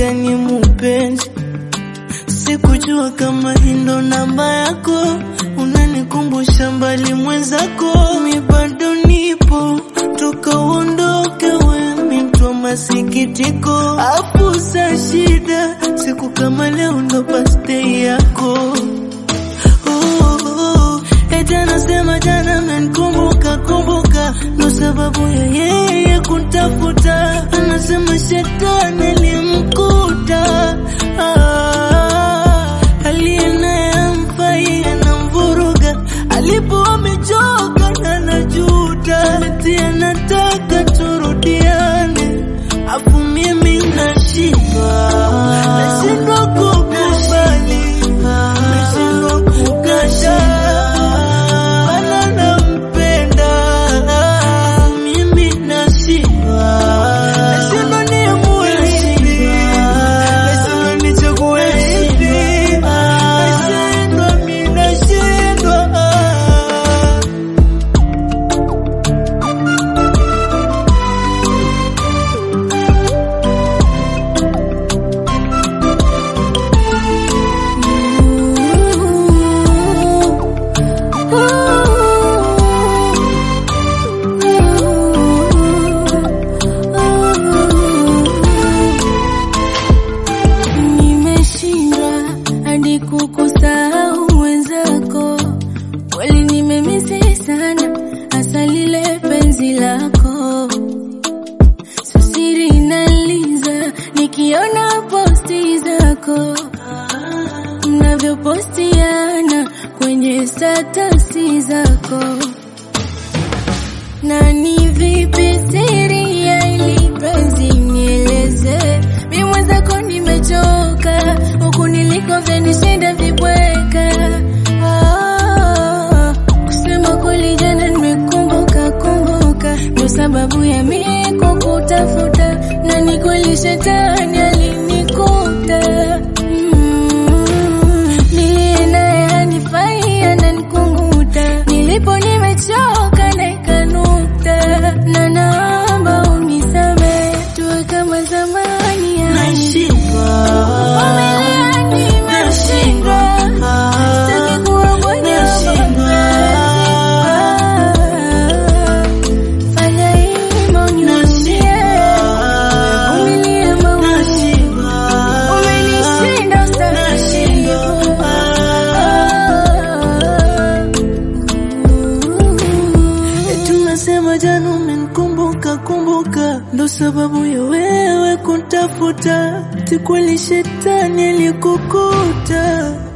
gani mupenzi? Sikujua kama hii ndo namba yako, unanikumbusha mbali mwenzako, mi bado nipo toka uondoke, we mi mtu wa masikitiko, afu sa shida, siku kama leo ndo birthday yako. Oh, oh, eti anasema jana amenikumbuka kumbuka, ndo sababu ya yeye kutafuta, anasema shetani alimkuta ah, aliye naye amfai anamvuruga, alipo amechoka na anajuta, eti anataka turudiane, afu mimi nashindwa nashindwa kukubali nashindwa kukataa wala nampenda mimi nashindwa nashindwa niamue lipi nashindwa nichague lipi nashindwa mi nashindwa Nimeshindwa hadi kukusahau wenzako, kweli nimemisi sana, hasa lile penzi lako. Sasiri inaliza nikiona posti zako mnavyopostiana kwenye statasi zako na ni vipi siri ya ili penzi nieleze, mi mwenzako nimechoka, huku niliko vyanishinda vibweka. Ah, kusema kweli jana nimekumbuka kumbuka, ndo sababu ya mi kukutafuta, na ni kweli shetani alinikuta Mm, niliye naye hanifai ananikunguta, nilipo nimechoka na ikanuta, na naomba unisamehe tuwe kama zamani yani. nashindwa Vumilia, nimeshindwa. Sitaki kuwa kwenye Nashindwa. mapenzi. Fanya hima unirudia. Vumilia maumivu. Umenishinda ustahimilivu. Tunasema jana umenikumbuka kumbuka, ndo sababu ya wewe kuntafuta, ti kweli shetani alikukuta